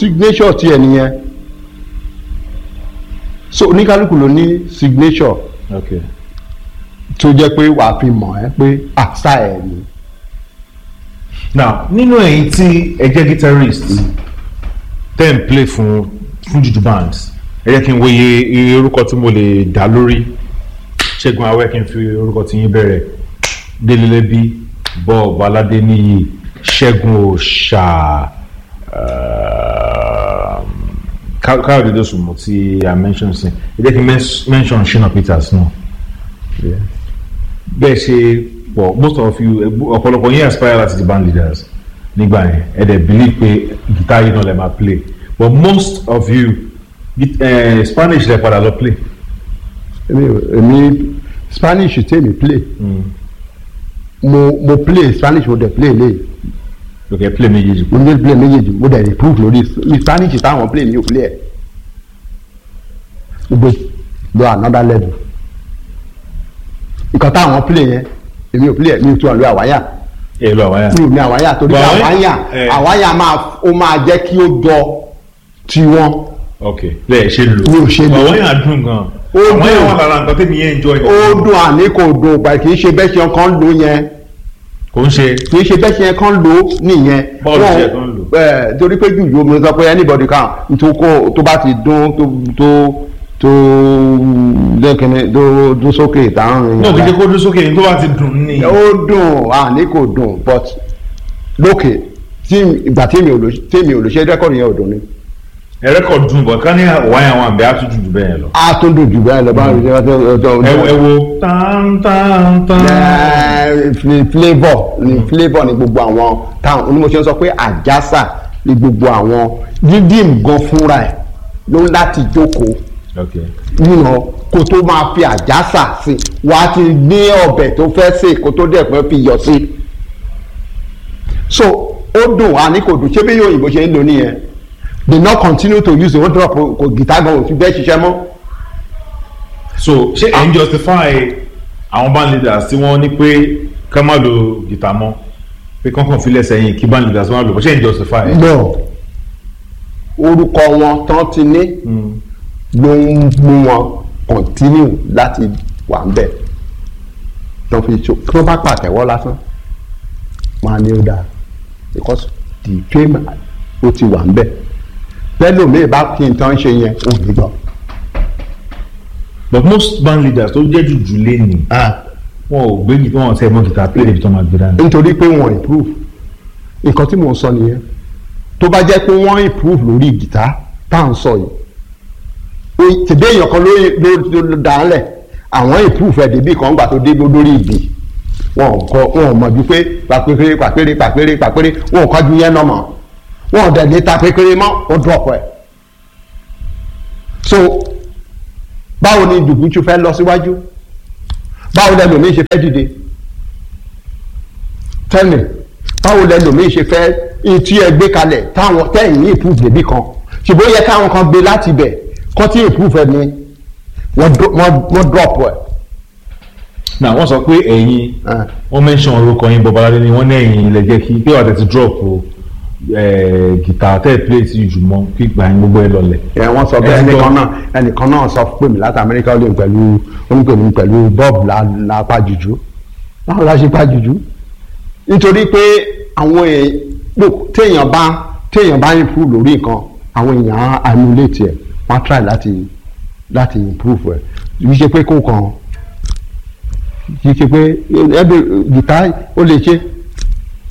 signature tiẹ̀ nìyẹn so oníkálukú ló ní signature okay tó jẹ́ pé wàá fi mọ̀ ẹ́ pé àṣà ẹ̀ ni. now nínú ẹ̀yin tí ẹ jẹ́ guitarist ten play fún fún juju bands ẹ jẹ́ kí n wo iye iye orúkọ tí mo lè dá lórí ṣẹ́gun awẹ́ kí n fi orúkọ tí yín bẹ̀rẹ̀ délélẹ́bí bob aládéníyì ṣẹ́gun òòṣà um, Ká- káyọ̀dé dosùnmù tí i mention sí ẹ jẹ́ kí n men- mention shina peters náà bẹ́ẹ̀ ṣe pọ̀ most of you ẹgbú- ọ̀pọ̀lọpọ̀ yín aspire láti di band leaders nígbà yẹn ẹ dẹ̀ believe pé guitar yìí náà lè máa play but most of you git- eh, spanish lè padà lọ play. èmi èmi spanish tèmi play mo mo play spanish mo dẹ̀ play lé ok play méjèèjì. mo ní play méjèèjì mo dẹ̀ improve lórí ní spanish táwọn play mi ò play ẹ̀ gbogbo lọ another level nǹkan táwọn play yẹn èmi ò play ẹ̀ mi ò tún ọ̀ lọ àwáyà ẹ lọ àwọn yà. mi ò ní àwáyà torí pé But àwáyà- àwáyà eh. àwáyà máa ó máa jẹ́ kí ó jọ tiwọn ok lẹ́ẹ̀ ṣe lò. Mi ò ṣe lò. àwọn yà dùn gan. Ó àwọn yà dùn. wà lára nǹkan tẹ́mi yẹn enjoy. ó dùn àní kò dùn pẹ̀ kì í ṣe bẹ́ẹ̀ ṣe kan lò yẹn kò ń ṣe. kì í ṣe bẹ́ẹ̀ ṣe kan lò nìyẹn. Bọ́ọ̀lù Wọn- ṣe kan lò. ẹ torí pé jù yóò mo sọ pé anybody kan tó kó tó bá ti dún tó tó tó lẹ́kẹ̀ẹ́ tó dún sókè táwọn náà kì í ṣe kó dún sókè ní tó bá ti dùn ní. ó dùn àní kò dùn but lókè tí ìgbà tí mi ò lò tí mi ò lò ṣe rẹ́kọ̀dì yẹn ò dùn ni. ẹ rẹ́kọ̀d dùn bọ̀ ká ní wáyà wọn àbẹ̀ á tún jù jù bẹ́ẹ̀ lọ. a tún dùn jù bẹ́ẹ̀ lọ bá rí ṣe ẹ wo ẹ wo. tán tán tán. flavour ni flavour ni gbogbo àwọn táwọn onímọ̀ṣẹ́ sọ pé àjàsà ni gbogbo àwọn dídìm gan fúnra ẹ̀ ló ń láti jókòó ok nínú kó tó máa fi àjàsà sí wà á ti ní ọbẹ̀ tó fẹ́ sè kó tó dẹ̀ pẹ́ fi yọ̀ sí. so ó dùn àní kò dùn ṣé bí yóò òyìnbó ṣe ń lò nìyẹn they not continue to use the one drop kò guitar gan òfin bẹ́ẹ̀ ṣiṣẹ́ mọ́. so ṣé ẹ̀ ń justify àwọn band leaders tí wọ́n ní pé ká má lo guitar mọ́ pé kọ́kàn filẹ̀ sẹ́yìn kí band leaders má lò ṣé ẹ̀ ń justify ẹ̀. no orúkọ wọn tán ti ní ló ń mú wọn continue láti wà ń bẹ̀ tó fi so kí wọ́n bá pàtẹ́wọ́ lásán máa ní ó dáa because the fame ó ti wà ń bẹ̀ pẹ́lú mi bá kí n tán ṣe yẹn ò ní gbọ́. but most band leaders tó jẹ́ jùjú lẹ́nu wọn ò gbé wọn ò tẹ́ mọ́ guitar play débi tó máa gbé dání. nítorí pé wọ́n improve nǹkan tí mò ń sọ nìyẹn tó bá jẹ́ pé wọ́n improve lórí gìtá tá à ń sọ yìí o- tèdè èèyàn kan ló ló ló dà á lẹ̀ àwọn improve ẹ̀ débi kan gbà tó dé lórí ìbí wọn ò kọ wọn ò mọ̀ ju pé pàpéré pàpéré pàpéré pàpéré wọn ò kọ́ ju yẹn náà mọ̀ wọn ò dẹ̀ lè ta pékeré mọ́ ó drop ẹ̀ so báwo ni dùbúchú fẹ́ lọ síwájú báwo lẹ́lòmíì ṣe fẹ́ dìde tẹ́lẹ̀ báwo lẹ́lòmíì ṣe fẹ́ etí ẹ gbé kalẹ̀ táwọn tẹ́yìn ní improve débi kan ṣùgbọ́n ó yẹ káwọn kan gbé láti bẹ̀ kọ́ tí improve ẹ ní wọ́n dro- wọ́n- wọ́n drop ẹ̀. na wọ́n sọ pé ẹ̀yin Ah. wọ́n mention orúkọ yín bọ́baládé ni wọ́n ní ẹ̀yin ilẹ̀ jẹ́ kí pé wàá tẹ̀sí drop o eh, guitar tẹ́ ẹ̀ play sí jù mọ́ kí gbà yín gbogbo ẹ lọlẹ̀. ẹ wọ́n sọ bẹ́ẹ̀ Ẹ gbọ́. ẹnìkan náà ẹnìkan náà sọ pé mi láti amẹ́ríkà ó lè pẹ̀lú ó ní pè mí pẹ̀lú bob la la pa jùjú báwo la ṣe pa jùjú nítorí pé àwọn èèyàn look, téèyàn bá téèyàn bá improve lórí nǹkan àwọn èèyàn á emulate ẹ̀ wọ́n á try láti láti improve ẹ̀ kì í ṣe pé kó kàn kì í ṣe pé ẹbí gìtá ó lè ṣe